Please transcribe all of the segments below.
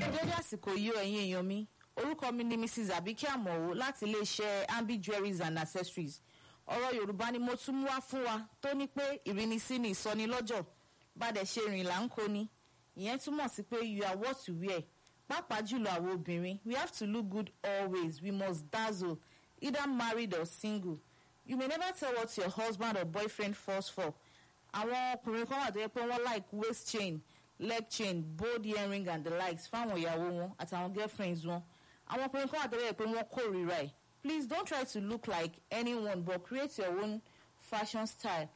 dédé àsìkò yìí o ẹ̀yin èèyàn mi orúkọ mi ni mrs abike amọ̀wò láti iléeṣẹ́ ambi jewelries and accessories ọ̀rọ̀ yorùbá ni mo tún mú wá fún wa tó ní pé ìrínisí ni ìsọnilọ́jọ̀ bàdẹ̀ ṣe rìn là ń kó ni ìyẹn túmọ̀ sí pé you are what you wear pàápàá jùlọ àwọn obìnrin we have to look good always we must dazzle either married or single you may never tell what your husband or boyfriend falls for àwọn ọkùnrin kan wà tó yẹ pé wọ́n like waist chain leg chain bold earring and the likes fáwọn ìyàwó wọn àtàwọn girlfriends wọn àwọn ọkùnrin kan wà tó yẹ pé wọ́n kórìíra ẹ̀ please don't try to look like anyone but create your own fashion style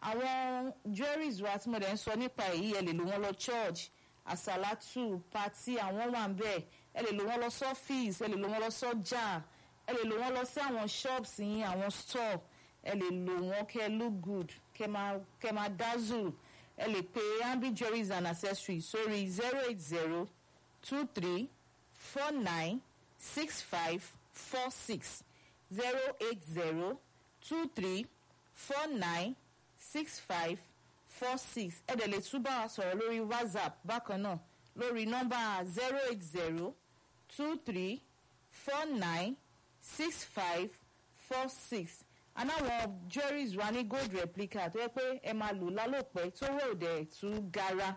àwọn jewelries wa tí mo dẹ̀ ń sọ nípa èyí ẹ lè lò wọ́n lọ church àsàlátù pati àwọn wà ń bẹ̀ ẹ lè lò wọ́n lọ sọ́fíìsì ẹ lè lò wọ́n lọ sọ́jà ẹ lè lò wọ́n lọ sí àwọn shops yín àwọn store ẹ lè lò wọ́n kẹ́ look good kẹ́ máa kẹ́ máa dazzle ẹ lè pe ambi jewelries and accessories sórí zero eight zero two three four nine six five four six zero eight zero two three four nine six five four six ẹ dẹ̀ lè tún bá wa sọ̀rọ̀ lórí whatsapp bákan náà lórí nọ́mbà zero eight zero two three four nine six five four six anáwọn jewelries wa ní gold replica tó yẹ pé ẹ máa lò lálòpẹ́ tó wọ̀ òdẹ̀ tún gara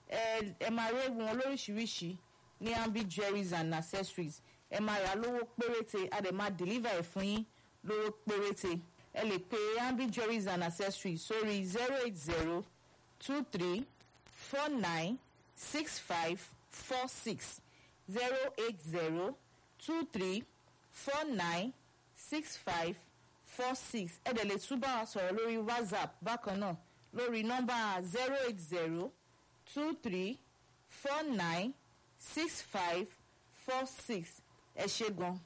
ẹ ẹ máa rí wọn lóríṣiríṣi ní ambi jewelries and accessories ẹ máa rà lówó péréte a dẹ̀ máa deliver ẹ̀ fún yín lówó péréte ẹ lè pe ambi jewelries and accessories sórí zero eight zero two three four nine six five four six zero eight zero two three four nine six five four six ẹ dẹ̀ lè tún bá wa sọ̀rọ̀ lórí whatsapp bákan náà lórí nọ́mbà zero eight zero two three four nine six five four six ẹ ṣe gan.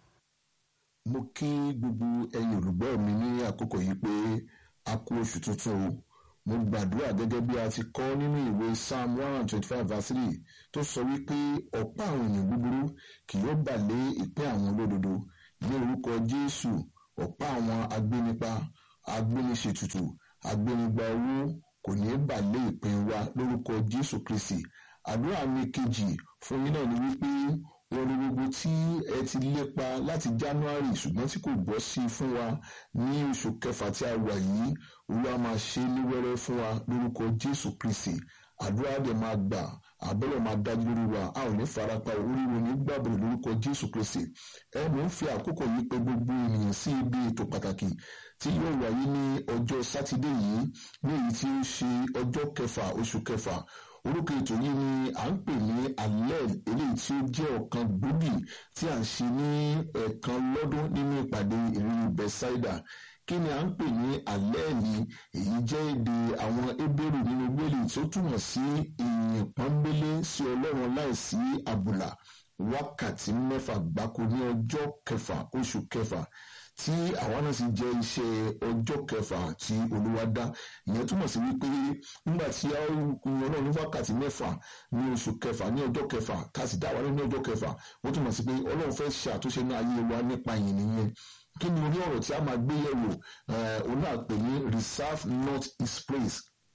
mo kí gbogbo ẹ̀yin olùgbọ́ mi ní àkókò yìí pé a kú oṣù tuntun o mo gbàdúrà gẹ́gẹ́ bí a ti kọ́ nínú ìwé psalm one hundred twenty five verse three tó sọ wípé ọ̀pá àwọn èèyàn búburú kì yóò bà lé ìpín àwọn olódodo ní orúkọ jésù ọ̀pá àwọn agbénipa agbéniṣètùtù agbénigba owó kò ní bà lé ìpín wa lórúkọ jésù kristi àdúrà mi kejì fún yín náà ni wípé orin gbogbo tí ẹ ti lépa láti january ṣùgbọ́n tí kò bọ́ sí fún wa ní oṣù kẹfà tí a wà yìí olúwa máa ṣe ní wẹ́rẹ́ fún wa lórúkọ jésù kristi àdúrà dẹ̀ máa gbà àbẹ̀rẹ̀ máa dájú lórí wa a ò ní farapa oríwo ní gbàgbọ́ lórúkọ jésù kristi ẹ mò ń fi àkókò yìí pé gbogbo ènìyàn sí ibi ètò pàtàkì tí yóò wáyé ní ọjọ́ sátidé yìí ní èyí tí ó ṣe ọjọ́ kẹfà oṣù kẹfà orúkọ ètò yìí ni à ń pè ní alẹ́ eléyìí tí ó jẹ́ ọ̀kan gbòógì tí à ń ṣe ní ẹ̀ẹ̀kan lọ́dún nínú ìpàdé ìrírí bẹ́sáìdà kí ni à ń pè ní alẹ́ ni èyí jẹ́ èdè àwọn ebéèrè nínú gbélé tí ó túmọ̀ sí ìyìn pọ́nbélé sí ọlọ́run láìsí àbùlà wákàtí mẹ́fà gbáko ní ọjọ́ kẹfà oṣù kẹfà tí àwa náà sì jẹ́ iṣẹ́ ọjọ́ kẹfà tí olúwa dá ìyẹn túmọ̀ sí wípé nígbà tí a yan náà ní wákàtí mẹ́fà ní oṣù kẹfà ní ọjọ́ kẹfà ká sì dá wa ní ọjọ́ kẹfà wọ́n túmọ̀ sí pé ọlọ́run fẹ́ ṣe àtúnṣe ní ayé wa nípa ìyìn nìyẹn kí ni orí ọ̀rọ̀ tí a máa gbé yẹ̀wò òun náà pè ní reserve not his praise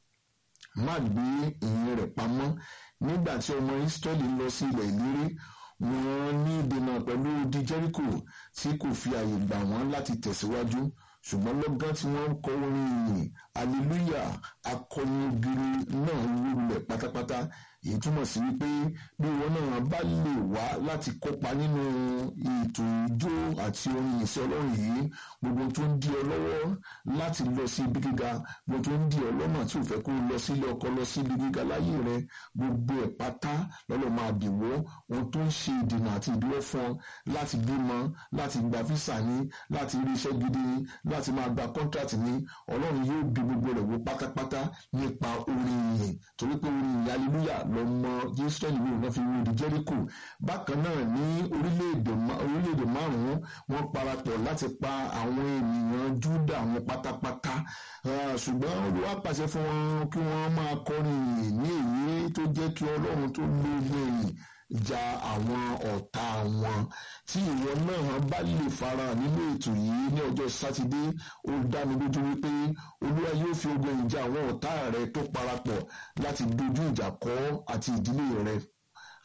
má gbé ìyìn rẹ̀ pamọ́ nígbà tí ọmọ israẹli lọ sí ilẹ̀ ìlérí wọ́n ní ìdènà pẹ̀lú odi jericho tí kò fi àyè gbà wọ́n láti tẹ̀síwájú ṣùgbọ́n lọ́gán tí wọ́n ń kọ orin ìyìn hallelujah akọni ògiri náà lulẹ̀ pátápátá èyí túmọ̀ sí wípé bí wọn náà bá lè wá láti kópa nínú ètò ijó àti orin ìṣẹ́ ọlọ́run yìí gbogbo tó ń di ọ lọ́wọ́ láti lọ sí ibi gíga gbogbo tó ń di ọ lọ́nà tí ò fẹ́ kó lọ sílé ọkọ lọ sí ibi gíga láyé rẹ gbogbo ẹ̀ pátá lọ́lọ́ máa dìwọ́ ohun tó ń ṣe ìdènà àti ìdíwọ́ fún ọ láti bímọ láti gba físà ní láti rí iṣẹ́ gidi ní láti máa gba kọ́ńtrátì ní ọlọ́run yóò bí gbogbo rẹ̀ wò pátápátá nípa orin ìyìn torí pé orin ìyìn hallelujah lọmọ israẹli yìí wọn fi wú di jericho bákan náà ní orílẹ̀-èdè orílẹ̀-èdè márùn-ún wọ́n parapọ̀ láti pa àwọn ènìyàn júdà wọn pátápátá ṣùgbọ́n olúwa pàṣẹ fún wọn kí wọ́n máa kọrin ìyìn ní èyí tó jẹ́ kí ọlọ́run tó lóògùn èyìn ja àwọn ọ̀tá wọn tí ìwọ náà bá lè fara nínú ètò yìí ní ọjọ́ sátidé ó dá mi lójú wípé olúwa yóò fi ogun ìjà àwọn ọ̀tá rẹ tó parapọ̀ láti dojú ìjà kọ àti ìdílé rẹ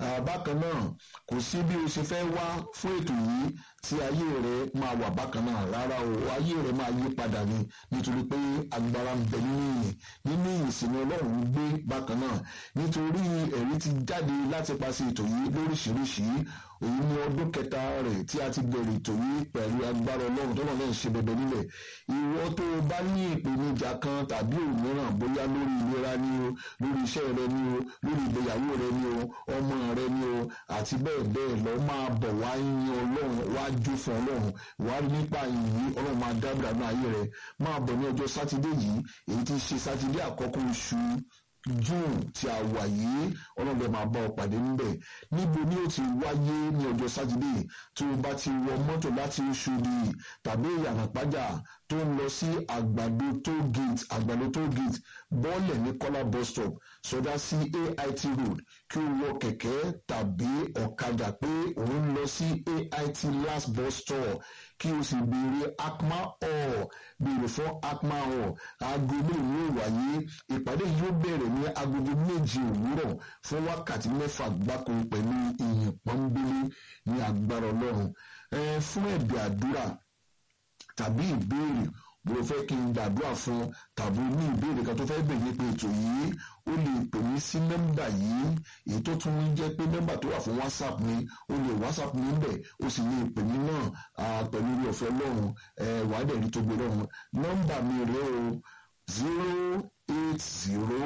bákan náà kò sí bí o ṣe fẹ́ wá fún ètò yìí tí ayé rẹ máa wà bákan náà rárá o ayé rẹ máa yí padà ni nítorí pé agbára ń bẹ nínú ìyìn nínú ìyìn sí ni ọlọ́run ń gbé bákan náà nítorí ẹ̀rí ti jáde láti paṣẹ ètò yìí lóríṣiríṣi èyí ní ọdún kẹta rẹ̀ tí a ti bẹ̀rẹ̀ ètò yìí pẹ̀lú agbára ọlọ́run tó náà náà ń ṣe bẹ̀bẹ̀ nílẹ̀ ìwọ tó o bá ní ìpèníjà kan tàbí òmíràn bóyá lórí ìlera ni o lórí iṣẹ́ rẹ ni o lórí ìgbéyàwó rẹ ni o ọmọ rẹ ni o àti bẹ́ẹ̀ bẹ́ẹ̀ lọ máa bọ̀ wá yin ọlọ́run wá jó fún ọlọ́run wá rí nípa ìyìn ọlọ́run máa dábìrà náà ayé rẹ máa bọ̀ ní ọjọ́ sátidé yìí èyí tí ṣe sátidé àkọ́kọ́ oṣù june tí a wà yìí ọlọ́dẹ máa bá ọ pàdé níbẹ̀ níbo ni ó ti wáyé ní ọjọ́ sátidé tí o bá ti wọ mọ́tò láti Oṣòdì tàbí ìyànà pàjá tó ń lọ sí àgbàdo toll gate àgbàdo toll gate bọ́ọ̀lẹ̀ ní kọ́lá bus stop sọdá sí AIT road kí o wọ kẹ̀kẹ́ tàbí ọ̀kadà pé òun lọ sí AIT last bus stop kí o sì béèrè akma hall béèrè fún akma hall aago mélòó ni ó wáyé ìpàdé yóò bẹ̀rẹ̀ ní agogo méje òwúrọ̀ fún wákàtí mẹ́fà gbáko pẹ̀lú ìyìn pọ́nbélé ní agbára ọlọ́run fún ẹ̀bẹ̀ àdúrà tàbí ìbéèrè bó o fẹ́ kí n gbàdúrà fún tàbí ní ìbéèrè kan tó fẹ́ bèèrè nípa ètò yìí ó lè pè mí sí nọ́mbà yìí èyí tó tún jẹ́ pé nọ́mbà tó wà fún whatsapp mi ó lè whatsapp mi bẹ̀ ó sì lè pè mí náà pẹ̀lú orí ọ̀fẹ́ lọ́run wàá dẹ̀ rí tó gbé lọ́run nọ́mbà mi rèé o zero eight zero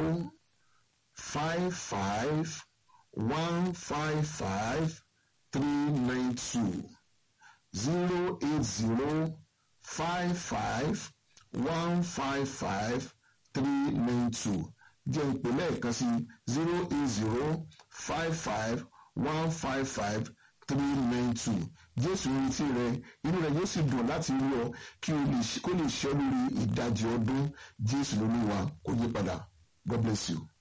five five one five five three nine two zero eight zero five five one five five three nine two jẹ́ ìpè lẹ́ẹ̀kan sí zero eight zero five five one five five three nine two jésù retí rẹ inú rẹ yóò sì dùn láti rí ọ kí o lè kó lè ṣe ọ lórí ìdajì ọdún jésù lóluwà kó yí padà god bless you.